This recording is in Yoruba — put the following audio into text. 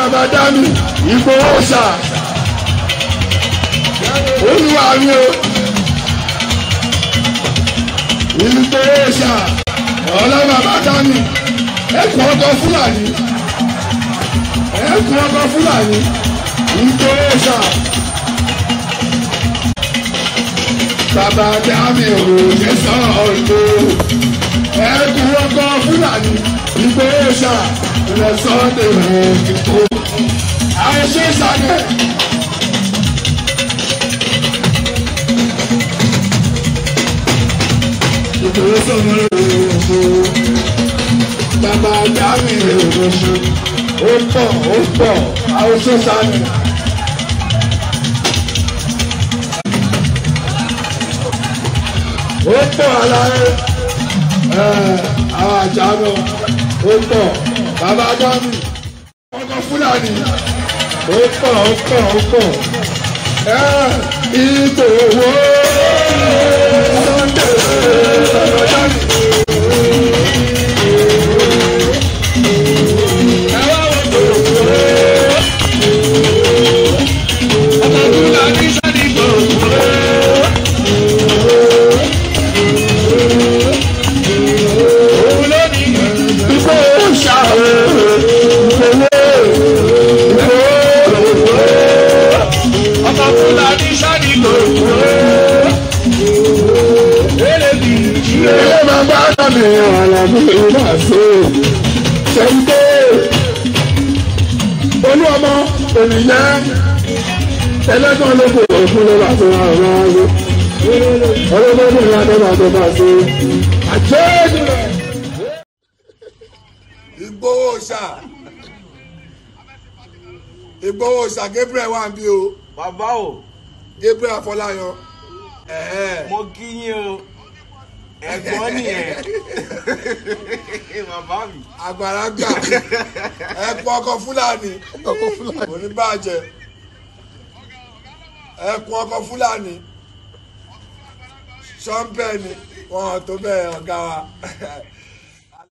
bàbá dání ìgbòho ṣà olúwa mi o ìgbòho ṣà ọlọ́ bàbá dání ẹkùn ọkọ fúlàní ẹkùn ọkọ fúlàní ìgbòho ṣà bàbá dání òròjẹ sọ̀rọ̀ ọ̀dọ́ ẹkùn ọkọ fúlàní ìgbòho ṣà lọ́sọ̀dẹ̀ rẹ̀ kíkó àìṣe ìsàlẹ̀. ìdúró sọ̀rọ̀ òwò bàbá dámì òwò ó pọ̀ ó pọ̀ àìṣe ìsàlẹ̀. ó pọ̀ aláyé àwọn àjà náà ó pọ̀ bàbá dámì ọkọ̀ fúlàní ó pọ̀ ó pọ̀ ó pọ̀ ìbò wo Sunday bàbá dámì. ẹ wá wo gbòòrò ọmọ fúlàní sani gbòòrò. òun ló ní ìbò ṣàwọ̀ ọmọ fúlàní sani gbòòrò. ilé máa bá dàbí àlàbí ìlú àṣẹ ṣẹ́ńdé olú ọmọ ènìyàn ẹlẹ́gbọ́n ló kò òfin ló bá tó àwọn ọmọ ọlọ́gbọ́n ní ìlànà bá tó bá tó àjẹ́ Ìgbòho ṣá Ìgbòho ṣá Gabriel wà ń bí o bàbá o Gabriel Afọláyan ẹ̀ẹ́ mo kí yín o ẹ̀gbọ́n nìyẹn bàbá mi. àgbàlagbà ẹ̀pọ̀ ọkọ̀ Fúlàní oníbàjẹ́ ẹ̀pọ̀ ọkọ̀ Fúlàní ṣọ́ńpẹ́ni wọn tó bẹ́ẹ̀ ọ̀gá wa